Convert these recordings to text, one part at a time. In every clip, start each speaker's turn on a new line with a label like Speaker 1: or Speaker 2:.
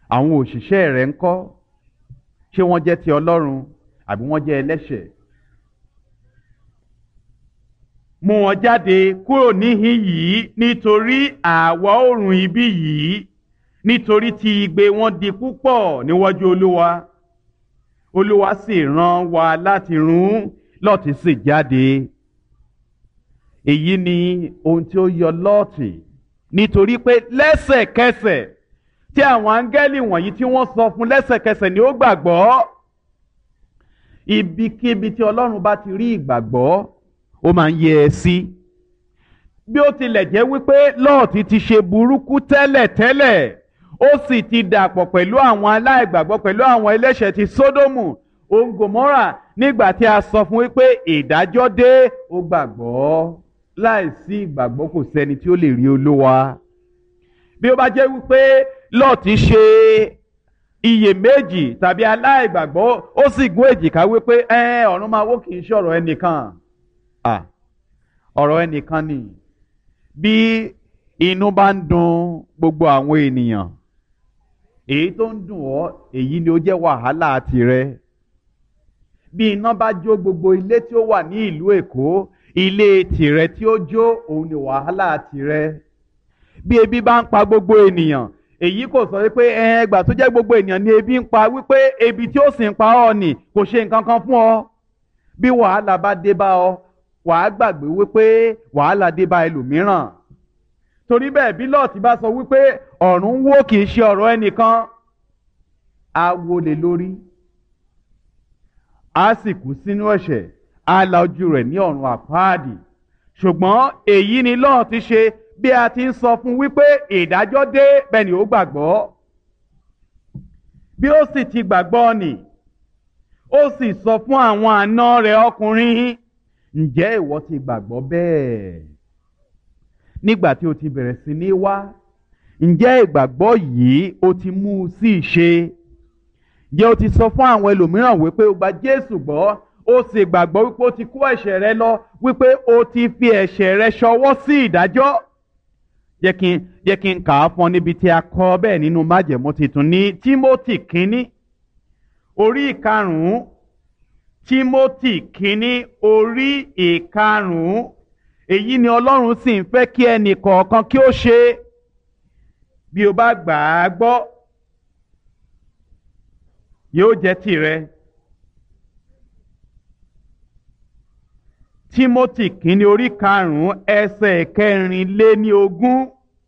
Speaker 1: àwọn òṣìṣẹ́ rẹ̀ ń kọ́ ṣé wọ́n jẹ́ ti ọlọ́run àbí wọ́n jẹ́ ẹlẹ́ṣẹ̀ mú wọn jáde kúrò níhìn yìí nítorí àwa oòrùn ibi yìí nítorí tí igbe wọn di púpọ̀ níwájú olúwa olúwa sì rán wa láti run lọ́ọ̀tì sì jáde èyí ni ohun tí ó yọ lọ́ọ̀tì nítorí pé lẹ́sẹ̀kẹsẹ̀ tí àwọn áńgẹ́lì wọ̀nyí tí wọ́n sọ fún lẹ́sẹ̀kẹsẹ̀ ni ó gbàgbọ́ ibikíbi tí ọlọ́run bá ti rí ìgbàgbọ́ ó máa ń yẹ ẹ sí bí ó tilẹ̀ jẹ́ wípé lọ́ọ̀tì ti ṣe burúkú tẹ́lẹ̀ tẹ́lẹ̀ ó sì ti dàpọ̀ pẹ̀lú àwọn aláìgbàgbọ́ pẹ̀lú àwọn ẹlẹ́ṣẹ̀ ti sódómù òun gòmórà nígbà tí a sọ fún wípé ìdájọ́ dé ó gbàgbọ́ láìsí ìgbàgbọ́ kò sẹ́ni tí ó lè rí olúwa bí ó bá jẹ́ wípé lọ́ọ̀tì ṣe iyèméjì tàbí aláìgbàgbọ́ ó sì gún èjìká wípé ẹ ọ̀run máa wó kì í ṣọ̀rọ̀ ẹnìkan ọ̀rọ̀ ẹnìkan ni bí inú bá ń dùn gbogbo àwọn ènìyàn èyí tó ń dùn ọ́ èyí ni ó jẹ́ wàhálà tirẹ̀ bí iná bá jó gbogbo ilé tí ó wà ní ìlú Èkó ilé tìrẹ tí ó jó òun ni wàhálà tirẹ̀ bí ebi bá ń pa gbogbo ènìyàn èyí kò sọ wípé ẹgbà tó jẹ́ gbogbo ènìyàn ni ebi ń pa wípé ebi tí ó sì ń pa ọ́ nì kò ṣe nǹkan kan fún ọ bí wàhálà bá dé bá ọ wàá gbàgbé wípé wàhálà dé bá ẹlòmíràn torí bẹ́ẹ̀ bí lọ́ọ̀tì bá sọ wípé ọ̀run wó kì í ṣe ọ̀rọ̀ ẹnìkan á wọlé lórí á sì kú sínú ẹ̀ṣẹ̀ á la ojú rẹ̀ ní ọ̀run àpáàdì ṣùgbọ́n èyí ni lọ́ọ̀tì ṣe bí a ti ń sọ fún wípé ìdájọ́ dé bẹ́ẹ̀ ni ó gbàgbọ́ bí ó sì ti gbàgbọ́ nì ó sì sọ fún àwọn àna rẹ̀ ọkùnrin ǹjẹ́ ìwọ ti gbàgbọ́ bẹ́ẹ̀ nígbà tí o ti bẹ̀rẹ̀ sí ní wá ǹjẹ́ ìgbàgbọ́ yìí o ti mú un sí ìṣe ǹjẹ́ o ti sọ fún àwọn ẹlòmíràn wípé o gba Jésù gbọ́ o sì gbàgbọ́ wípé o ti kó ẹ̀ṣẹ̀ rẹ lọ wípé o ti fi ẹ̀ṣẹ̀ rẹ ṣọwọ́ sí ìdájọ́ jẹ́ kí n jẹ́ kí n kà á fún ọ níbi tí a kọ bẹ́ẹ̀ nínú májẹ̀mú titun ní Tímótì kínní orí ìkarùn-ún Tímótì kínní orí ìkarùn-ún èyí ni Ọlọ́run sì ń fẹ́ kí ẹnì kọ̀ọ̀kan kí ó ṣe bí o bá gbà á gbọ́ yóò jẹ́ tìrẹ. Tímótì kínní orí karùn-ún ẹsẹ̀ kẹrin lé ní ogún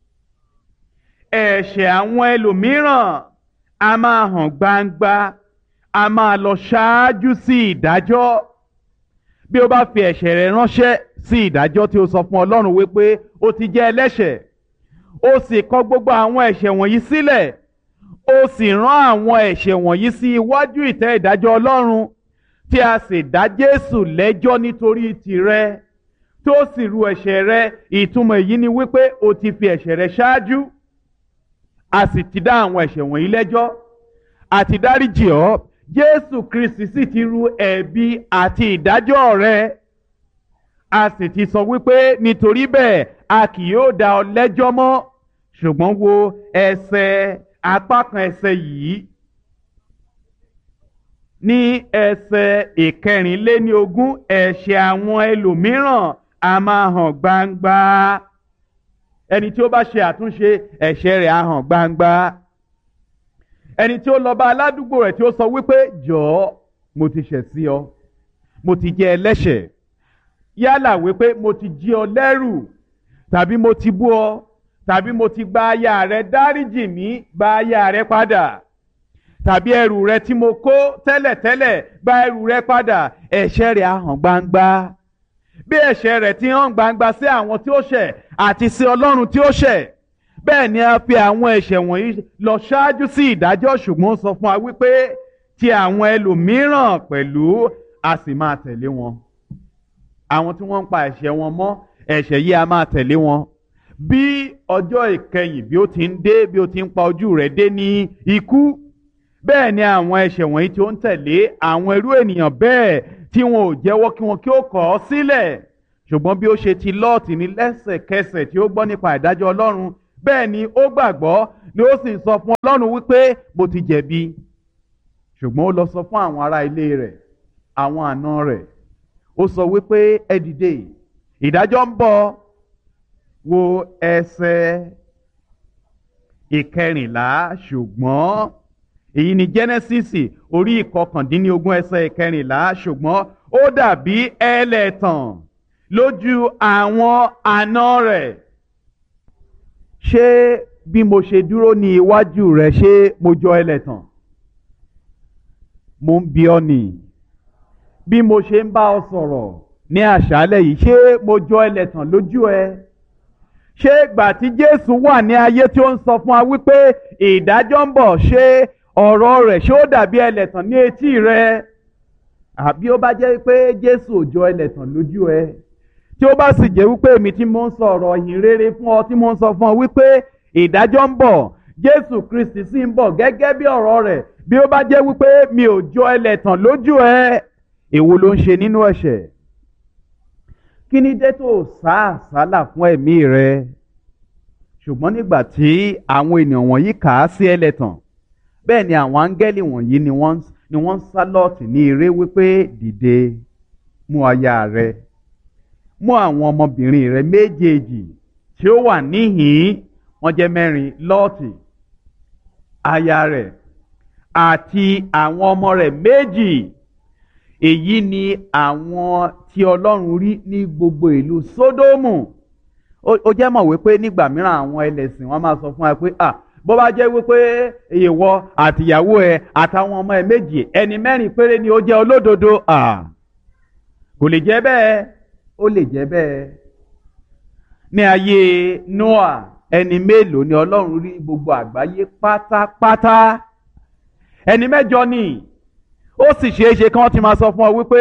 Speaker 1: ẹ̀ṣẹ̀ àwọn ẹlòmíràn a máa hàn gbangba a máa lọ ṣáájú sí ìdájọ́ bí o bá fi ẹ̀ṣẹ̀ rẹ ránṣẹ́ sí ìdájọ́ tí o sọ fún Ọlọ́run wípé o ti jẹ́ ẹlẹ́ṣẹ̀ o sì kọ gbogbo àwọn ẹ̀ṣẹ̀ wọ̀nyí sílẹ̀ o sì rán àwọn ẹ̀ṣẹ̀ wọ̀nyí sí iwájú ìtẹ́ ìdájọ́ Ọlọ́run tí a sì dá Jésù lẹ́jọ́ nítorí tìrẹ tó sì ru ẹ̀ṣẹ̀ rẹ ìtumọ̀ èyí ni wípé o ti fi ẹ̀ṣẹ̀ rẹ ṣáájú a sì ti dá àwọn ẹ̀ṣẹ̀ wọ̀nyí lẹ́jọ́ àti dáríjì ọ́ Jésù Kristi sì ti ru ẹ̀bi àti ìdájọ́ rẹ a sì ti sọ wípé nítorí bẹ́ẹ̀ a kì yóò dá ọ lẹ́jọ́ mọ́ ṣùgbọ́n wo ẹsẹ̀ apá kan ẹsẹ̀ yìí ní ẹsẹ̀ ìkẹrìnléníogún ẹ̀ṣẹ̀ àwọn ẹlòmíràn a máa hàn gbangba ẹni tí ó bá ṣe àtúnṣe ẹ̀ṣẹ̀ rẹ̀ á hàn gbangba ẹni tí ó lọ bá aládùúgbò rẹ̀ tí ó sọ wípé jọ̀ọ́ mo ti ṣẹ̀ sí ọ mo ti jẹ́ ẹlẹ́ṣẹ̀ yálà wípé mo ti jí ọ lẹ́rù tàbí mo ti bú ọ tàbí mo ti gba aya rẹ dáríjì mí gba aya rẹ padà tàbí ẹrù rẹ tí mo kó tẹ́lẹ̀tẹ́lẹ̀ gba ẹrù rẹ padà ẹ̀ṣẹ̀ rẹ̀ á hàn gbangba bí ẹ̀ṣẹ̀ rẹ̀ ti hàn gbangba sí àwọn tí ó ṣẹ̀ àti sí Ọlọ́run tí ó ṣẹ̀ bẹ́ẹ̀ ni a fi àwọn ẹ̀ṣẹ̀ wọ̀nyí lọ ṣáájú sí ìdájọ́ ṣùgbọ́n ó sọ fún wa wípé ti àwọn ẹlòmíràn pẹ̀lú a sì máa tẹ̀lé wọn àwọn tí wọ́n ń pa ẹ̀ṣẹ̀ wọn mọ́ ẹ̀ṣẹ̀ yìí a máa tẹ̀lé wọn bí ọjọ́ ìkẹyìn bí ó ti ń dé bí ó ti ń pa ojú rẹ̀ dé ní ikú bẹ́ẹ̀ ni àwọn ẹ̀ṣẹ̀ wọ̀nyí tí ó ń tẹ̀lé àwọn irú ènìyàn bẹ́ẹ̀ tí wọn ò jẹ́wọ́ kí wọn kí ó kọ̀ ọ́ sílẹ̀ ṣùgbọ́n bí ó ṣe ti lọ́ọ̀tì ní lẹ́sẹ̀kẹsẹ̀ tí ó gbọ́ nípa ìdájọ́ Ọlọ́run bẹ́ẹ̀ ni ó gbàgbọ́ ni ó sì sọ fún ọlọ́run wípé mo ti jẹ̀bi ṣùgbọ́n ó lọ sọ fún àwọn ará ilé rẹ̀ àwọn àna rẹ̀ ó sọ wípé ẹ dìde ìdájọ́ ń bọ̀ wo ẹsẹ̀ ìkẹrìnlá ṣùgbọ́n èyí ni Genesis orí ìkọkàndínlógún ẹsẹ̀ ìkẹrìnlá ṣùgbọ́n ó dàbí ẹlẹ́tàn lójú àwọn àna rẹ̀ ṣé bí mo ṣe dúró ní iwájú rẹ̀ ṣé mo jọ ẹlẹ́tàn mo ń bi ọ́ nì bí mo ṣe ń bá ọ sọ̀rọ̀ ní àṣálẹ́ yìí ṣé mo jọ ẹlẹ́tàn lójú ẹ ṣé ìgbà tí Jésù wà ní ayé tí ó ń sọ fún wa wípé ìdájọ́ ń bọ̀ ṣé ọ̀rọ̀ rẹ̀ ṣé ó dàbí ẹlẹ́tàn ní etí rẹ àbí ó bá jẹ́ pé Jésù ò jọ ẹlẹ́tàn lójú ẹ tí ó bá sì jẹ́ wípé èmi tí mo ń sọ ọ̀rọ̀ ìhìn rere fún ọ tí mo ń sọ fún ọ wípé ìdájọ́ ń bọ̀ Jésù Kristi sì ń bọ̀ gẹ́gẹ́ bí ọ̀rọ̀ rẹ̀ bí ó bá jẹ́ wípé mi ò jọ ẹlẹ́tàn lójú ẹ èwo ló ń ṣe nínú ẹ̀ṣẹ̀ kí ni dé tó sá àsálà fún ẹ̀mí rẹ ṣùgbọ́n nígbà tí àwọn ènìyàn wọ̀nyí kà á sí ẹlẹ́tàn bẹ́ẹ̀ ni àwọn áńgẹ́lì wọ̀nyí ni wọ́n ni wọ́n ń sá lọ́ọ̀tì ní eré wípé dìde mú aya rẹ mú àwọn ọmọbìnrin rẹ méjèèjì tí ó wà níhìn-ín wọ́n jẹ́ mẹ́rin lọ́ọ̀tì aya rẹ̀ àti àwọn ọmọ rẹ̀ méjì èyí ni àwọn tí ọlọ́run rí ní gbogbo ìlú sódómù ó jẹ́ mọ̀ wípé nígbà mìíràn àwọn ẹlẹ́sìn wọn máa sọ fún wa pé ah bó bá jẹ́ wípé ìwọ àtìyàwó ẹ àtàwọn ọmọ ẹ méjì ẹni mẹ́rin péré ni ó jẹ́ olódodo ah kò lè jẹ́ bẹ́ẹ̀ ó lè jẹ́ bẹ́ẹ̀ ní ayé Noah ẹni mélòó ni ọlọ́run rí gbogbo àgbáyé pátápátá ẹni mẹ́jọ ni ó sì ṣeé ṣe kí wọ́n ti máa sọ fún ọ wípé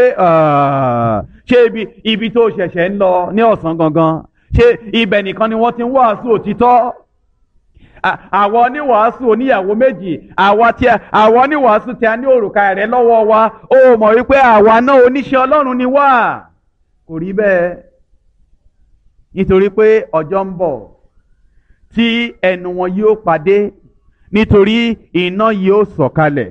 Speaker 1: ṣé ibi ibi tó ṣẹ̀ṣẹ̀ ń lọ ní ọ̀sán gangan ṣé ibẹ̀ nìkan ni wọ́n ti ń wàásù òtítọ́ àwọn oníwàásù oníyàwó méjì àwa tí àwọn oníwàásù tí a ní òrùka rẹ̀ lọ́wọ́ wa ó mọ̀ wípé àwa náà oníṣẹ́ Ọlọ́run ni wá kò rí bẹ́ẹ̀ nítorí pé ọjọ́ ń bọ̀ tí ẹnu wọn yóò pàdé nítorí iná yóò sọ̀kalẹ̀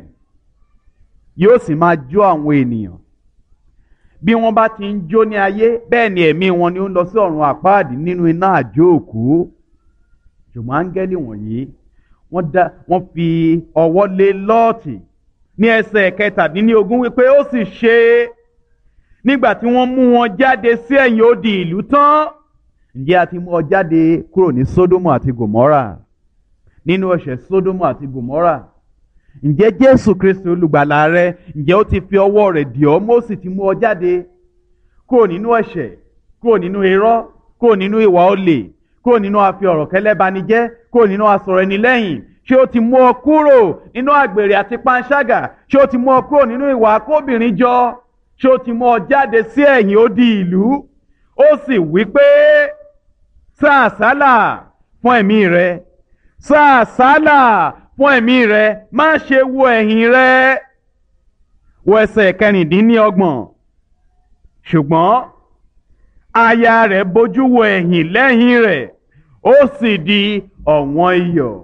Speaker 1: yóò sì máa jó àwọn ènìyàn bí wọ́n bá ti ń jó ní ayé bẹ́ẹ̀ ni ẹ̀mí wọn ni ó ń lọ sí ọ̀run àpáàdì nínú iná àjò òkú ṣùgbọ́n áńgẹ́lì wọ̀nyí wọ́n dá wọ́n fi ọwọ́ lé lọ́ọ̀tì ní ẹsẹ̀ kẹtàdínlógún wípé ó sì ṣe nígbà tí wọ́n mú wọn jáde sí ẹ̀yìn odi ìlú tán ǹjẹ́ a ti mú ọ jáde kúrò ní Sódómù àti Gòmọ́rà nínú ẹ̀ṣẹ̀ Sódómù àti Gòmọ́rà ǹjẹ́ Jésù Kristi olùgbàlà rẹ ǹjẹ́ ó ti fi ọwọ́ rẹ̀ dì ọ́ Mósè ti mú ọ jáde kúrò nínú ẹ̀ṣẹ̀ kúrò nínú irọ́ kúrò nínú ìwà olè kúrò nínú àfi ọ̀rọ̀ kẹlẹ́banijẹ́ kúrò nínú asọ̀rọ̀ ẹni lẹ́yìn ṣé ó ti mú ọ kúrò nínú àgbèrè àti panṣágà ṣé ó ti mú ọ kúrò nínú ìwà akóbìnrin jọ ṣé ó ti mú ọ jáde sí ẹ̀yìn odi ìlú ó sì wí pé sá àsálà fún ẹ̀mí rẹ sá àsálà fún ẹ̀mí rẹ má ṣe wo ẹ̀yìn rẹ wọ ẹsẹ̀ kẹrìndínlọ́gbọ̀n ṣùgbọ́n aya rẹ̀ bójú wo ẹ̀yìn lẹ́yìn rẹ̀ ó sì di ọ̀wọ́n iyọ̀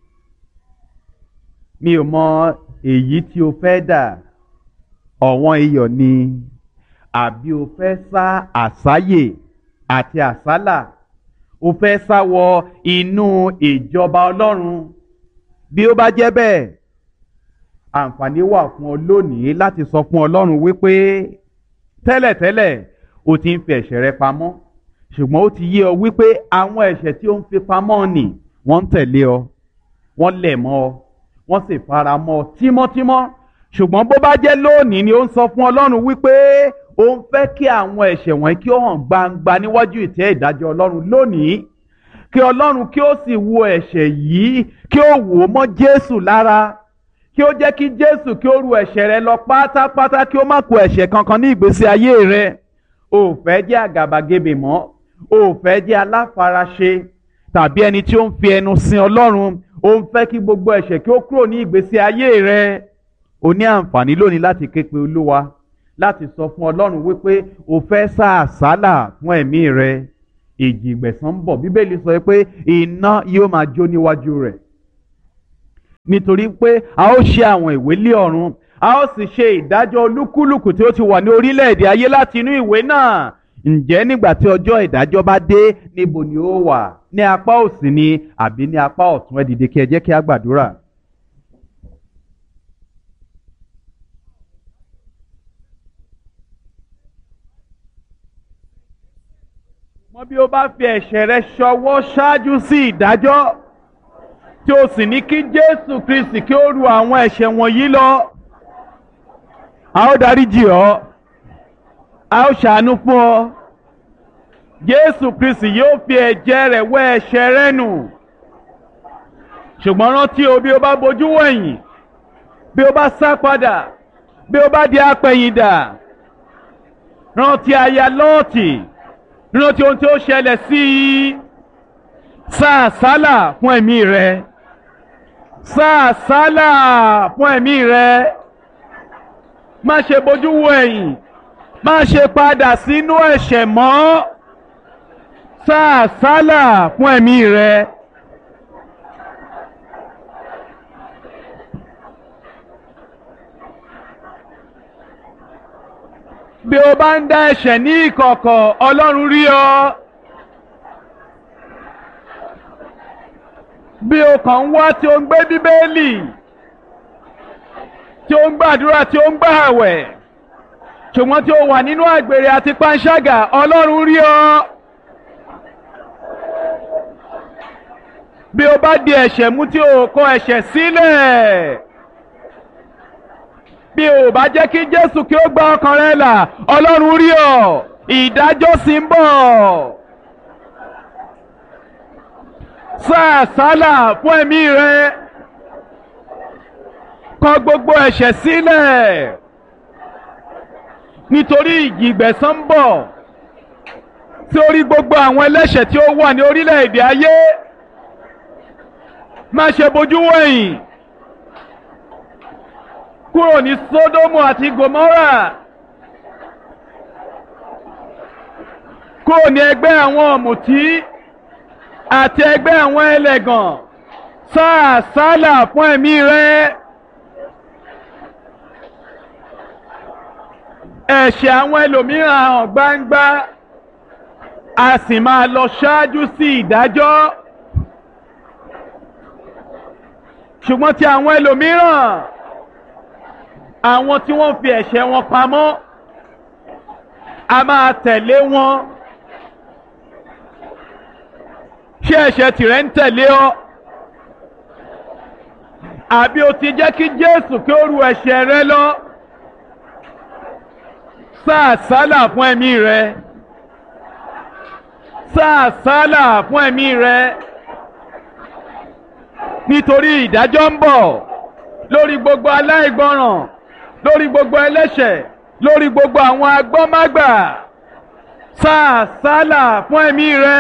Speaker 1: mi ò mọ èyí tí o fẹ́ dà ọ̀wọ́n iyọ̀ ni àbí o fẹ́ sá àsáyè àti àsálà o fẹ́ sá wọ inú ìjọba ọlọ́run bí ó bá jẹ́ bẹ́ẹ̀ àǹfààní wà fún ọ lónìí láti sọ fún ọlọ́run wípé tẹ́lẹ̀tẹ́lẹ̀ o ti ń fi ẹ̀ṣẹ̀ rẹ pamọ́ ṣùgbọ́n ó ti yé ọ wípé àwọn ẹ̀ṣẹ̀ tí ó ń fi pamọ́ nì wọ́n ń tẹ̀lé ọ wọ́n lẹ̀ mọ́ ọ wọ́n sì fara mọ́ ọ tímọ́tímọ́ ṣùgbọ́n bó bá jẹ́ lónìí ni ó ń sọ fún ọlọ́run wípé ó ń fẹ́ kí àwọn ẹ̀ṣẹ̀ wọ̀nyí kí ó hàn gbangba níwájú ìtẹ́ ìdájọ́ ọlọ́run lónìí kí ọlọ́run kí ó sì wo ẹ̀ṣẹ̀ yìí kí ó wò ó mọ́ jésù lára kí ó jẹ́ kí jésù kí ó ru ẹ̀ṣẹ̀ rẹ lọ pátápátá kí ó má kó ẹ̀ṣẹ̀ kankan ní ìgbésí ayé rẹ o ò fẹ́ jẹ́ àgàbàgebè mọ́ o ò fẹ́ jẹ́ aláfaraṣe tàbí ẹni tí ó ń fi ẹnu sin ọlọ́run o ń fẹ́ kí gbogbo ẹ̀ṣẹ̀ kí ó kúrò ní ìgbésí ayé rẹ o ní àǹfààní lónìí láti ké pe olúwa láti sọ fún ọlọ́run wípé o fẹ́ sá àsálà fún ẹ̀mí rẹ ìjì ìgbẹ̀san ń bọ̀ bíbélì sọ pé iná yóò máa jó níwájú rẹ̀ nítorí pé a ó ṣe àwọn ìwé lé ọ̀run a ó sì ṣe ìdájọ́ olúkúlùkù tí ó ti wà ní orílẹ̀-èdè ayé láti inú ìwé náà ǹjẹ́ nígbà tí ọjọ́ ìdájọ́ bá dé níbo ni ó wà ní apá òsì ni àbí ní apá ọ̀tún ẹ dìde kí ẹ jẹ́ kí a gbàdúrà. mọ bí o bá fi ẹ̀ṣẹ̀ rẹ ṣọwọ́ ṣáájú sí ìdájọ́ tí o sì ní kí Jésù Kristi kí ó ru àwọn ẹ̀ṣẹ̀ wọ̀nyí lọ a ó dáríjì ọ́ a ó ṣàánú fún ọ Jésù Kristi yóò fi ẹ̀jẹ̀ rẹ̀ wẹ̀ ẹ̀ṣẹ̀ rẹ nù ṣùgbọ́n rántí o bí o bá bojú wẹ̀yìn bí o bá sá padà bí o bá di apẹ̀yìndà rántí aya Lọ́ọ̀tì rántí ohun tí ó ṣẹlẹ̀ sí i sá àsálà fún ẹ̀mí rẹ sá àsálà fún ẹ̀mí rẹ má ṣe bojú wo ẹ̀yìn má ṣe padà sínú ẹ̀ṣẹ̀ mọ́ sá àsálà fún ẹ̀mí rẹ. bí o bá ń dá ẹ̀ṣẹ̀ ní ìkọ̀kọ̀ Ọlọ́run rí ọ. bí o kàn ń wá tí o ń gbé bíbélì tí o ń gbàdúrà tí o ń gbà àwẹ̀ ṣùgbọ́n tí o wà nínú àgbèrè àti panṣágà Ọlọ́run rí ọ. bí o bá di ẹ̀ṣẹ̀ mú tí o kọ ẹ̀ṣẹ̀ sílẹ̀ bí o bá jẹ́ kí Jésù kí ó gba ọkàn rẹ là Ọlọ́run rí ọ ìdájọ́ sì ń bọ̀. sá àsálà fún ẹ̀mí rẹ kọ gbogbo ẹ̀ṣẹ̀ sílẹ̀ nítorí ìjì ìgbẹ̀san ń bọ̀ tí ó rí gbogbo àwọn ẹlẹ́ṣẹ̀ tí ó wà ní orílẹ̀-èdè ayé má ṣe bojú wẹ̀yìn kúrò ní Sódómù àti Gòmórà kúrò ní ẹgbẹ́ àwọn ọ̀mùtí àti ẹgbẹ́ àwọn ẹlẹ́gàn sá àsálà fún ẹ̀mí rẹ. ẹ̀ṣẹ̀ àwọn ẹlòmíràn hàn gbangba a sì máa lọ ṣáájú sí ìdájọ́ ṣùgbọ́n ti àwọn ẹlòmíràn àwọn tí wọ́n fi ẹ̀ṣẹ̀ wọn pamọ́ a máa tẹ̀lé wọn ṣé ẹ̀ṣẹ̀ tìrẹ ń tẹ̀lé ọ àbí o ti jẹ́ kí Jésù kí ó ru ẹ̀ṣẹ̀ rẹ lọ sá àsálà fún ẹ̀mí rẹ sá àsálà fún ẹ̀mí rẹ nítorí ìdájọ́ ń bọ̀ lórí gbogbo aláìgbọràn lórí gbogbo ẹlẹ́ṣẹ̀ lórí gbogbo àwọn agbọ́mágbà sá àsálà fún ẹ̀mí rẹ.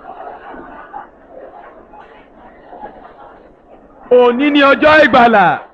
Speaker 1: òní ni ọjọ́ ìgbàlà.